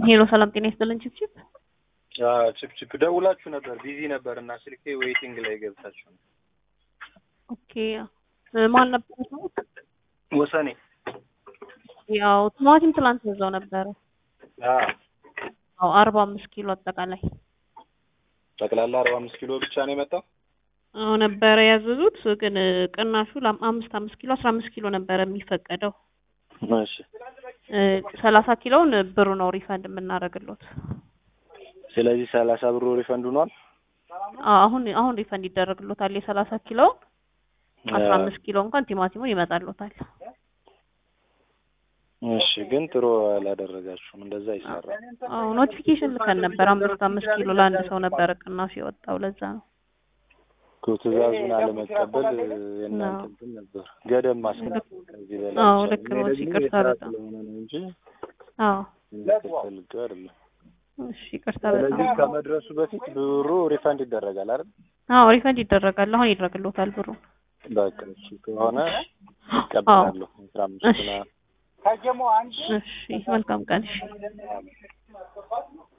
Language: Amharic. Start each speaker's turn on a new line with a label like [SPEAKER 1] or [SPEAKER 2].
[SPEAKER 1] ሄሎ ሰላም ጤና ይስጥልን ችፕችፕ
[SPEAKER 2] ችፕችፕ ደውላችሁ ነበር፣ ቢዚ ነበር እና ስልኬ ዌይቲንግ ላይ ገብታችሁ ነው።
[SPEAKER 1] ኦኬ ማን ነበር ሰው?
[SPEAKER 2] ወሰኔ
[SPEAKER 1] ያው ቲማቲም ትላንት እዛው ነበረ።
[SPEAKER 2] አዎ፣
[SPEAKER 1] አዎ አርባ አምስት ኪሎ አጠቃላይ
[SPEAKER 2] ጠቅላላ አርባ አምስት ኪሎ ብቻ ነው የመጣው።
[SPEAKER 1] አዎ ነበረ ያዘዙት፣ ግን ቅናሹ ለአምስት አምስት ኪሎ አስራ አምስት ኪሎ ነበረ የሚፈቀደው።
[SPEAKER 2] እሺ፣
[SPEAKER 1] ሰላሳ ኪሎውን ብሩ ነው ሪፈንድ የምናደርግሎት።
[SPEAKER 2] ስለዚህ ሰላሳ ብሩ ሪፈንድ ሆኗል።
[SPEAKER 1] አዎ አሁን አሁን ሪፈንድ ይደረግሎታል። የሰላሳ ኪሎውን አስራ አምስት ኪሎ እንኳን ቲማቲሙ ይመጣሎታል።
[SPEAKER 2] እሺ፣ ግን ጥሩ አላደረጋችሁም። እንደዛ ይሰራል።
[SPEAKER 1] አዎ ኖቲፊኬሽን ልከን ነበር። አምስት አምስት ኪሎ ለአንድ ሰው ነበረ ቅናሹ የወጣው ለዛ ነው።
[SPEAKER 2] እኮ ትዕዛዙን አለመቀበል የእናንተ እንትን ነበር፣ ገደብ ማስቀመጥ ከዚህ በላይ
[SPEAKER 1] አዎ
[SPEAKER 2] ይቻላል።
[SPEAKER 1] ልክ
[SPEAKER 2] እኔ
[SPEAKER 1] ነው።
[SPEAKER 2] ደግሞ
[SPEAKER 1] ይቅርታ
[SPEAKER 2] የስራ
[SPEAKER 1] በጣም
[SPEAKER 2] ስለሆነ ነው እንጂ
[SPEAKER 1] አዎ
[SPEAKER 2] ፈልገው አይደለም።
[SPEAKER 1] እሺ ይቅርታ በጣም
[SPEAKER 2] ስለዚህ ከመድረሱ በፊት ብሩ ሪፈንድ ይደረጋል አይደል?
[SPEAKER 1] አዎ ሪፈንድ ይደረጋል። አሁን ይደረግሎታል ብሩ።
[SPEAKER 2] በቃ እሺ ከሆነ እቀበላለሁ። አስራ አምስት
[SPEAKER 1] እሺ
[SPEAKER 2] ና
[SPEAKER 1] እሺ መልካም ቀን። እሺ